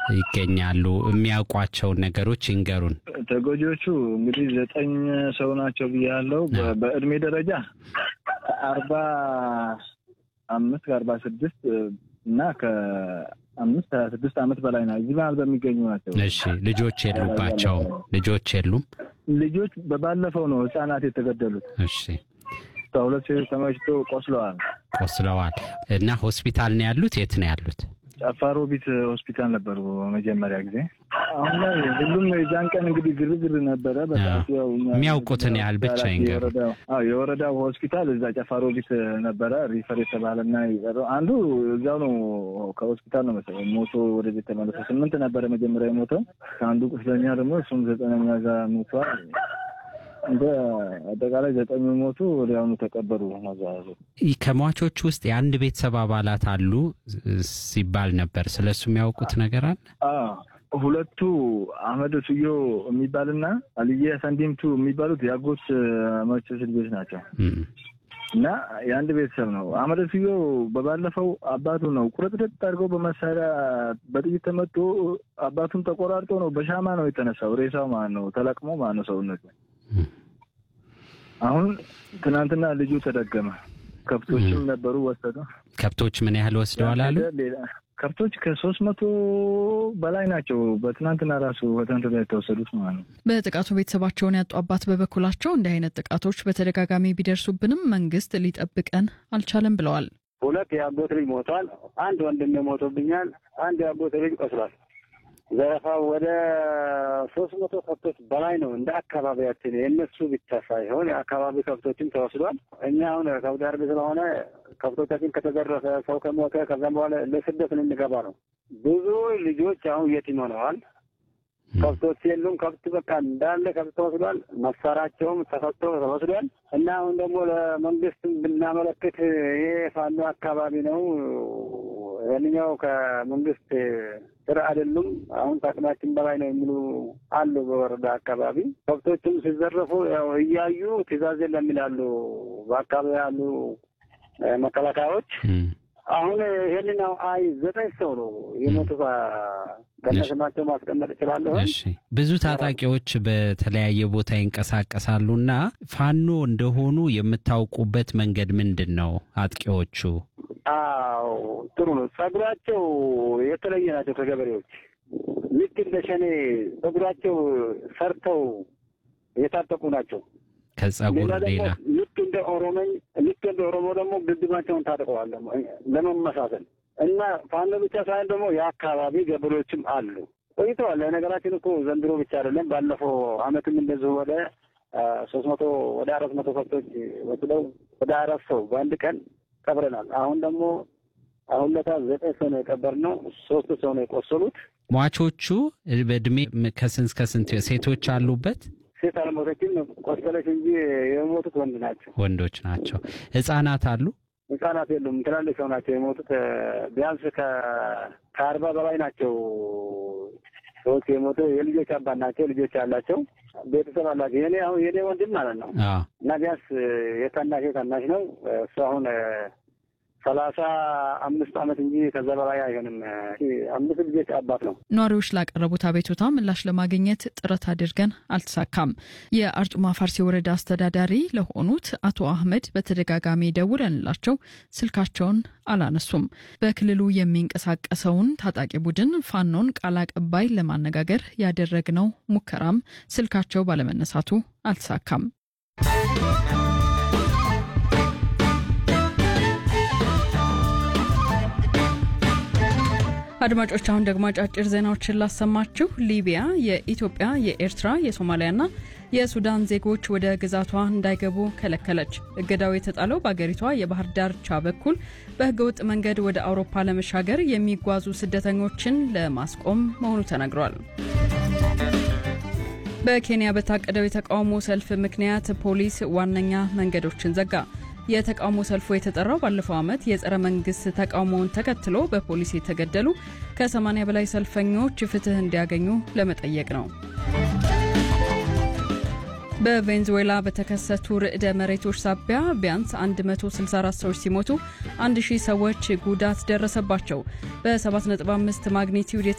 ይገኛሉ? የሚያውቋቸውን ነገሮች ይንገሩን። ተጎጂዎቹ እንግዲህ ዘጠኝ ሰው ናቸው ብያለው። በእድሜ ደረጃ ከአርባ አምስት ከአርባ ስድስት እና ከአምስት ሀያ ስድስት ዓመት በላይ ና እዚህ መሀል በሚገኙ ናቸው። እሺ ልጆች የሉባቸውም? ልጆች የሉም? ልጆች በባለፈው ነው ህጻናት የተገደሉት። እሺ ከሁለት ሴቶች ተመችቶ ቆስለዋል። ቆስለዋል እና ሆስፒታል ነው ያሉት? የት ነው ያሉት? ጨፋሮቢት ሆስፒታል ነበሩ መጀመሪያ ጊዜ። አሁን ላይ ሁሉም የዛን ቀን እንግዲህ ግርግር ነበረ። በሰዓቱ ያው እኛ የሚያውቁትን ያህል ብቻ ይንገሩ። የወረዳው አዎ የወረዳው ሆስፒታል እዛ ጨፋሮቢት ነበረ ሪፈር የተባለና የቀረው አንዱ እዛው ነው ከሆስፒታል ነው መሰለኝ ሞቶ ወደ ቤት ተመለሰ። ስምንት ነበረ መጀመሪያ የሞተው ከአንዱ ቁስለኛ ደግሞ እሱም ዘጠነኛ እዛ ሞቷል። እንደ አጠቃላይ ዘጠኝ ሞቱ ወዲያውኑ ተቀበሩ። መዛዙ ከሟቾች ውስጥ የአንድ ቤተሰብ አባላት አሉ ሲባል ነበር። ስለ እሱ የሚያውቁት ነገር አለ? ሁለቱ አህመድ ሱዮ የሚባልና አልየ ሰንዲምቱ የሚባሉት የአጎት መቾች ልጆች ናቸው እና የአንድ ቤተሰብ ነው። አህመድ ሱዮ በባለፈው አባቱ ነው ቁርጥርጥ አድርገው በመሳሪያ በጥይት ተመቶ አባቱን ተቆራርጦ ነው በሻማ ነው የተነሳው። ሬሳው ማለት ነው ተለቅሞ ማለት ነው ሰውነቱ አሁን ትናንትና ልጁ ተደገመ። ከብቶችም ነበሩ ወሰዱ። ከብቶች ምን ያህል ወስደዋል አሉ? ከብቶች ከሶስት መቶ በላይ ናቸው። በትናንትና ራሱ በትናንት ላይ የተወሰዱት ማለት ነው። በጥቃቱ ቤተሰባቸውን ያጡ አባት በበኩላቸው እንዲህ አይነት ጥቃቶች በተደጋጋሚ ቢደርሱብንም መንግስት ሊጠብቀን አልቻለም ብለዋል። ሁለት የአጎት ልጅ ሞቷል። አንድ ወንድም ሞቶብኛል። አንድ የአጎት ልጅ ቆስሏል። ዘረፋው ወደ ሶስት መቶ ከብቶች በላይ ነው። እንደ አካባቢያችን የእነሱ ብቻ ሳይሆን የአካባቢ ከብቶችም ተወስዷል። እኛ አሁን ከብት አርቢ ስለሆነ ከብቶቻችን ከተዘረፈ ሰው ከሞተ ከዛም በኋላ ለስደት ልንገባ ነው። ብዙ ልጆች አሁን የቲም ሆነዋል። ከብቶች የሉም። ከብት በቃ እንዳለ ከብት ተወስዷል። መሳሪያቸውም ተፈቶ ተወስዷል እና አሁን ደግሞ ለመንግስት ብናመለክት ይሄ ፋኖ አካባቢ ነው ይህንኛው ከመንግስት ስራ አይደሉም። አሁን ከአቅማችን በላይ ነው የሚሉ አሉ። በወረዳ አካባቢ ከብቶችም ሲዘረፉ ያው እያዩ ትዕዛዝ የለም ይላሉ በአካባቢ ያሉ መከላከያዎች። አሁን ይህንን አይ ዘጠኝ ሰው ነው የሞቱ ከነስማቸው ማስቀመጥ እችላለሁ። እሺ ብዙ ታጣቂዎች በተለያየ ቦታ ይንቀሳቀሳሉ እና ፋኖ እንደሆኑ የምታውቁበት መንገድ ምንድን ነው? አጥቂዎቹ አዎ ጥሩ ነው። ጸጉራቸው የተለየ ናቸው ከገበሬዎች ልክ እንደ ሸኔ ጸጉራቸው ሰርተው የታጠቁ ናቸው። ከጸጉር ሌላ ልክ እንደ ኦሮሞኝ ልክ እንደ ኦሮሞ ደግሞ ግድባቸውን ታጥቀዋል ለመመሳሰል እና ፋኖ ብቻ ሳይሆን ደግሞ የአካባቢ ገበሬዎችም አሉ ቆይተዋል። ነገራችን እኮ ዘንድሮ ብቻ አይደለም። ባለፈው አመትም እንደዚሁ ወደ ሶስት መቶ ወደ አራት መቶ ከብቶች ወስደው ወደ አራት ሰው በአንድ ቀን ቀብረናል። አሁን ደግሞ አሁን ለታ ዘጠኝ ሰው ነው የቀበርነው። ሶስት ሰው ነው የቆሰሉት። ሟቾቹ በእድሜ ከስንት እስከ ስንት ሴቶች አሉበት? ሴት አልሞተችም፣ ቆሰለች እንጂ የሞቱት ወንድ ናቸው፣ ወንዶች ናቸው። ህጻናት አሉ? ህጻናት የሉም። ትላልቅ ሰው ናቸው የሞቱት። ቢያንስ ከአርባ በላይ ናቸው ሰዎች የሞቱ የልጆች አባት ናቸው። ልጆች ያላቸው ቤተሰብ አላቸው። የኔ አሁን የኔ ወንድም ማለት ነው እና ቢያንስ የታናሽ ታናሽ ነው እሱ አሁን ሰላሳ አምስት ዓመት እንጂ ከዛ በላይ አይሆንም። አምስት ልጆች አባት ነው። ነዋሪዎች ላቀረቡት አቤቱታ ምላሽ ለማግኘት ጥረት አድርገን አልተሳካም። የአርጩማ ፋርሲ ወረዳ አስተዳዳሪ ለሆኑት አቶ አህመድ በተደጋጋሚ ደውለንላቸው ስልካቸውን አላነሱም። በክልሉ የሚንቀሳቀሰውን ታጣቂ ቡድን ፋኖን ቃል አቀባይ ለማነጋገር ያደረግነው ሙከራም ስልካቸው ባለመነሳቱ አልተሳካም። አድማጮች አሁን ደግሞ አጫጭር ዜናዎችን ላሰማችሁ። ሊቢያ የኢትዮጵያ፣ የኤርትራ፣ የሶማሊያና የሱዳን ዜጎች ወደ ግዛቷ እንዳይገቡ ከለከለች። እገዳው የተጣለው በአገሪቷ የባህር ዳርቻ በኩል በህገወጥ መንገድ ወደ አውሮፓ ለመሻገር የሚጓዙ ስደተኞችን ለማስቆም መሆኑ ተነግሯል። በኬንያ በታቀደው የተቃውሞ ሰልፍ ምክንያት ፖሊስ ዋነኛ መንገዶችን ዘጋ። የተቃውሞ ሰልፉ የተጠራው ባለፈው ዓመት የጸረ መንግስት ተቃውሞውን ተከትሎ በፖሊስ የተገደሉ ከ80 በላይ ሰልፈኞች ፍትህ እንዲያገኙ ለመጠየቅ ነው። በቬንዙዌላ በተከሰቱ ርዕደ መሬቶች ሳቢያ ቢያንስ 164 ሰዎች ሲሞቱ 1000 ሰዎች ጉዳት ደረሰባቸው። በ7.5 ማግኒቲዩድ